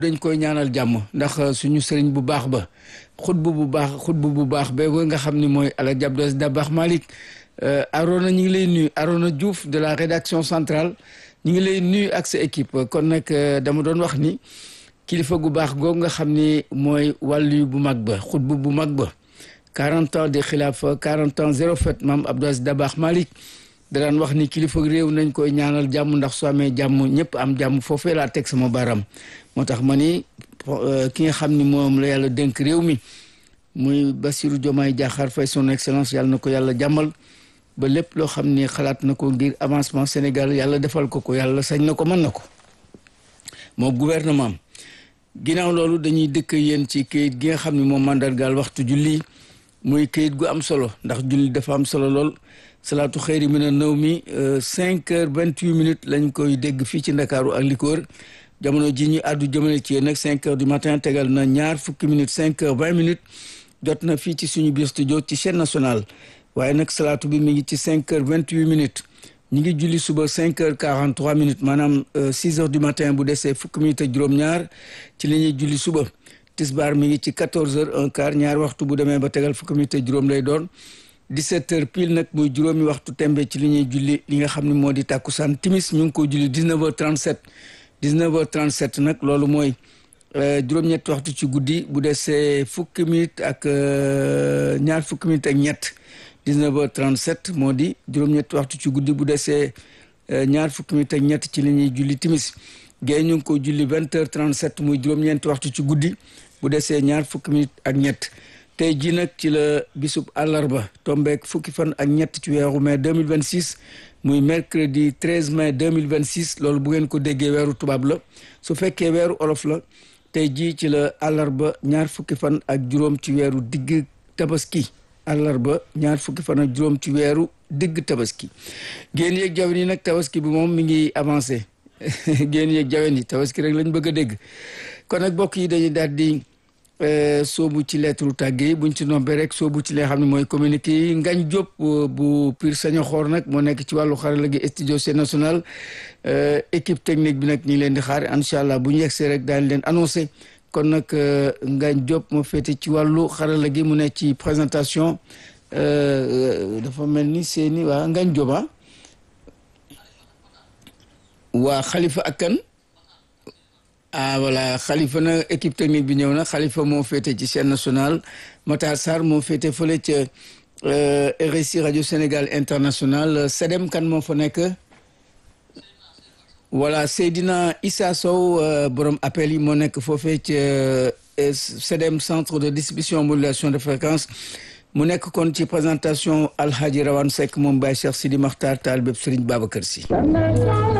dañ koy ñaanal jàmm ndax suñu sëriñ bu baax ba xutbu bu baax xutbu bu baax ba nga xam ni mooy Alaaji Abdou Dabakh Malick Arona ñu ngi lay nuyu Arona Diouf de la rédaction centrale ñu ngi lay nuyu ak sa équipe kon nag dama doon wax ni kilifa gu baax googu nga xam ni mooy wàllu bu mag ba xutbu bu mag ba 40 ans de xilaafa 40 ans zéro fête maam Abdou Dabakh Malick daan wax ni kilifa réew nañ koy ñaanal jàmm ndax su amee jàmm ñëpp am jàmm foofee laa teg sama baram moo tax ma ni ki nga xam ni moom la yàlla dénk réew mi muy Bassirou Diomaye Diakhar Faye son excellence yàlla na ko yàlla jàmmal ba lépp loo xam ni xalaat na ko ngir avancement Sénégal yàlla defal ko ko yàlla sañ na ko mën na ko moo gouvernement am ginnaaw loolu dañuy dëkk yéen ci kayit gi nga xam ni moom mandargaal waxtu julli muy kayit gu am solo ndax julli dafa am solo lool salaatu xëyri mi na nëw mi cinq heures vingt huit minutes lañ koy dégg fii ci ndakaaru ak li ko wër jamono ji ñu àddu jëmale ci yéen nag cinq heures du matin tegal na ñaar fukki minutes cinq heures vingt minutes jot na fii ci suñu biir studio ci chaîne nationale waaye nag salaatu bi mi ngi ci cinq heures vingt huit minutes ñu ngi julli suba cinq heures quarante trois minutes maanaam six heures du matin bu desee fukki minutes ak juróom-ñaar ci li ñuy julli suba tisbaar mi ngi ci quatorze heures un quart ñaar waxtu bu demee ba tegal fukki minutes ak juróom lay doon 17 heures pile nag muy juróomi waxtu tembe ci li ñuy julli li nga xam ne moo di tàkkusaan timis ñu ngi ko julli 19 heures 37 19 heures 37 nag loolu mooy juróom-ñetti waxtu ci guddi bu desee fukki minutes ak ñaar fukki minutes ak ñett 19 heures 37 moo di juróom-ñetti waxtu ci guddi bu desee ñaar fukki minutes ak ñett ci li ñuy julli timis géey ñu ngi ko julli 20 heures 37 muy juróom-ñeenti waxtu ci guddi bu desee ñaar fukki minutes ak ñett tey jii nag ci la bisub àllarba tombeek fukki fan ak ñett ci weeru mai 2026 muy mercredi 13 mai 2026 loolu bu ngeen ko déggee weeru tubaab la su fekkee weeru olof la tey jii ci la àllarba ñaar fukki fan ak juróom ci weeru digg tabaski àllarba ñaar fukki fan ak juróom ci weeru digg tabaski génn yeeg jawen yi nag tabaski bi moom mi ngi avancé génn yeeg jawen yi tabaski rek lañ bëgg a dégg kon nag bokk yi dañuy daal di soobu ci lettre tàgge yi buñ ci noppee rek soobu ci li nga xam ne mooy communiqué yi Ngañ Diop bu Pire Sañoxoor nag moo nekk ci wàllu xarala gi studio C national équipe technique bi nag ñu ngi leen di xaar incha allah bu ñu yegsee rek daañu leen annoncé kon nag Ngañ Diop moo féete ci wàllu xarala gi mu nekk ci présentation dafa mel ni seeni waa Ngañ Diop ah waa Khalifa ak kan ah voilà xalifa na équipe technique bi ñëw na xalifa moo féete ci chaîne nationale Matar Sarr moo féete fële ca RSI radio Sénégal international Sedem kan moo fa nekk voilà Seydina Issa Sow borom appel yi moo nekk foofee ca Sedem centre de distribution modulation de fréquence mu nekk kon ci présentation Alhaji Rawane Seck moom Baye Cheikh Sidi Makhtar Taal bépp Serigne Babacar Sy